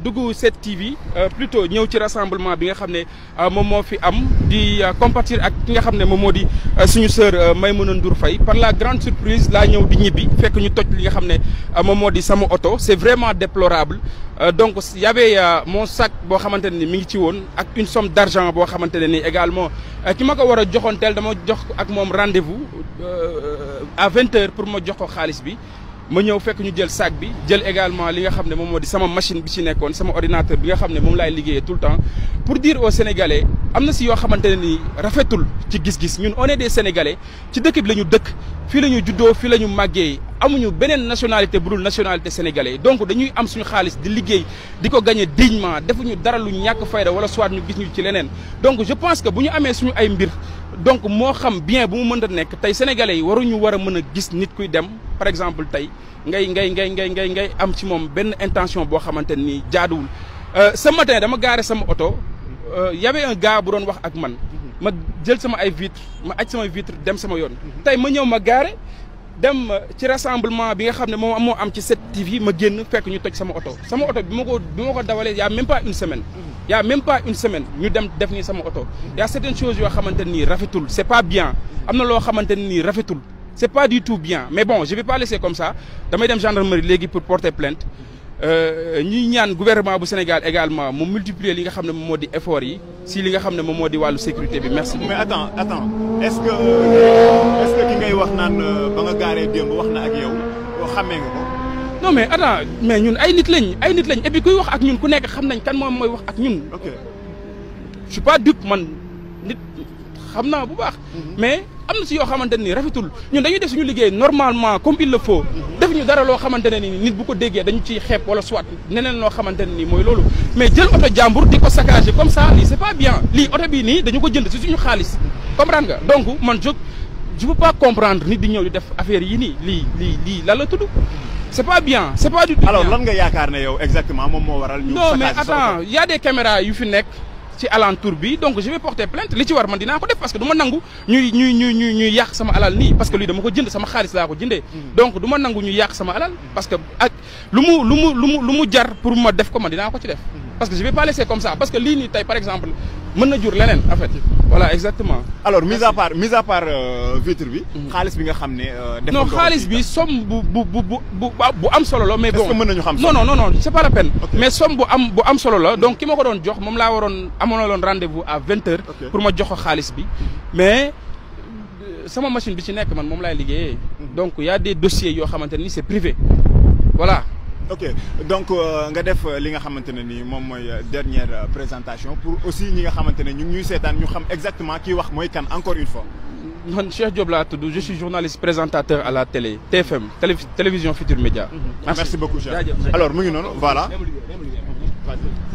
dugg 7TV plutôt ñëw ci rassemblement bi nga xam ne moom moo fi am di compatir ak ki nga xam ne moom moo di suñu sœur Maïmouna Ndour Faye par la grande surprise laa ñëw di ñibbi fekk ñu toj li nga xam ne moom moo di sama oto c'est vraiment déplorable donc y avait mon sac boo xamante ne ni mi ngi ci woon ak une somme d'argent boo xamante ne ni également ki ma ko war a joxoonteel dama jox ak moom rendez-vous à vingt heures pour ma jox ko xaalis bi ma ñëw fekk ñu jël sac bi jël également li nga xam ne moom moo di sama machine bi ci nekkoon sama ordinateur bi nga xam ne moom laay liggéeyee tout le temps pour dire aux Sénégalais am na si yoo xamante ne ni rafetul ci gis-gis ñun on est des Sénégalais ci dëkk bi la ñu dëkk fii la ñu juddoo fii la ñu màggee amuñu beneen nationalité bu dul nationalité sénégalais donc dañuy am suñu xaalis di liggéey di ko gagner dignement defuñu dara lu ñàkk fayda wala soit ñu gis ñu ci leneen donc je pense que bu ñu amee suñu ay mbir donc moo xam bien bu mu mën a nekk tey sénégalais yi waruñu war a mën a gis nit kuy dem par exemple tey ngay ngay ngay ngay ngay ngay am ci moom benn intention boo xamante ni jaaduwul ce matin dama gaare sama oto y avait un gars bu doon wax ak man ma jël sama ay vitre ma aj sama vitre dem sama yoon tey ma ñëw ma gaare dem ci rassemblement bi nga xam ne moom moo am ci 7TV ma génn fekk ñu toj sama oto sama oto bi ma ko bi ma ko dawalee y a même pas une semaine y a même pas une semaine ñu dem def nii sama oto y a certaines choses yoo xamante nii rafetul c'est pas bien am na loo xamante nii rafetul c'est pas du tout bien mais bon je vais pas laisser comme ça damay dem gendarmerie léegi pour porter plainte ñuy ñaan gouvernement bu Sénégal également mu multiplier li nga xam ne moom moo di effort yi si li nga xam ne moom moo di wàllu sécurité bi merci beaucoup. mais attends attends est-ce que est-ce que ki ngay wax naan ba nga gaaree démb wax na ak yow xamee nga ko. non mais attends mais ñun ay nit lañ ay nit lañ et puis kuy wax ak ñun ku nekk xam nañ kan moom mooy wax ak ñun. ok je suis pas dupe man nit xam naa bu baax. mais am na si yoo xamante ne nii rafetul ñun dañuy def suñu liggéey normalement comme il le faut. def ñu dara loo xamante ne ni nit bu ko déggee dañu ciy xeeb wala soit neneen loo xamante ne nii mooy loolu. mais jël oto jàmbur di ko saccager comme ça lii c'est pas bien lii oto bii nii dañu ko jënd si suñu xaalis comprendre nga donc man je je peux pas comprendre nit di ñëw di def affaire yi nii lii lii lii lan la tudd. c'est pas bien c'est pas du tout alors bien. lan nga yaakaar ne yow exactement moom moo waral. ñu non mais saccage sa attends y a des caméras yu fi nekk ci alentour bi donc je vais porter plainte li ci war man dinaa ko def parce que du ma nangu ñuy ñuy ñuy ñuy ñuy yàq sama alal nii parce que lii dama ko jënd sama xaalis laa ko jëndee. donc du ma nangu ñu yàq sama alal parce que ak lu mu lu mu lu mu lu mu jar pour ma def ko man dinaa ko ci def. parce que je vais pas laisser comme ça parce que lii nii tey par exemple mën na jur leneen en fait voilà exactement. alors mis à part mis à part euh, vitre bi. xaalis bi nga xam ne. euh, defoon non nga ko xaalis ci- bi somme bu bu bu bu bu bu am solo la mais Est-ce bon que mën nañu xam non somme non non non c'est pas la peine Ok. mais somme bu am bu am solo la donc ki ma ko doon jox moom laa waroon amoon na loon rendez-vous à vingt heures Ok. pour ma jox ko xaalis bi mais euh, sama machine bi ci nekk man moom laay liggéeyee donc y a des dossiers yoo xamante ni c'est privé voilà ok donc euh, nga def euh, li nga xamante ne ni moom mooy euh, dernière euh, présentation pour aussi ñi nga xamante ne ñu ngi ñuy seetaan ñu xam exactement kii wax mooy kan encore une fois. man Cheikh Diop laa tudd je suis journaliste présentateur à la télé TFM télé télévision Futur Média merci beaucoup Cheikh Jaajëf. alors mu ngi noonu voilà. Même liggéey, même liggéey.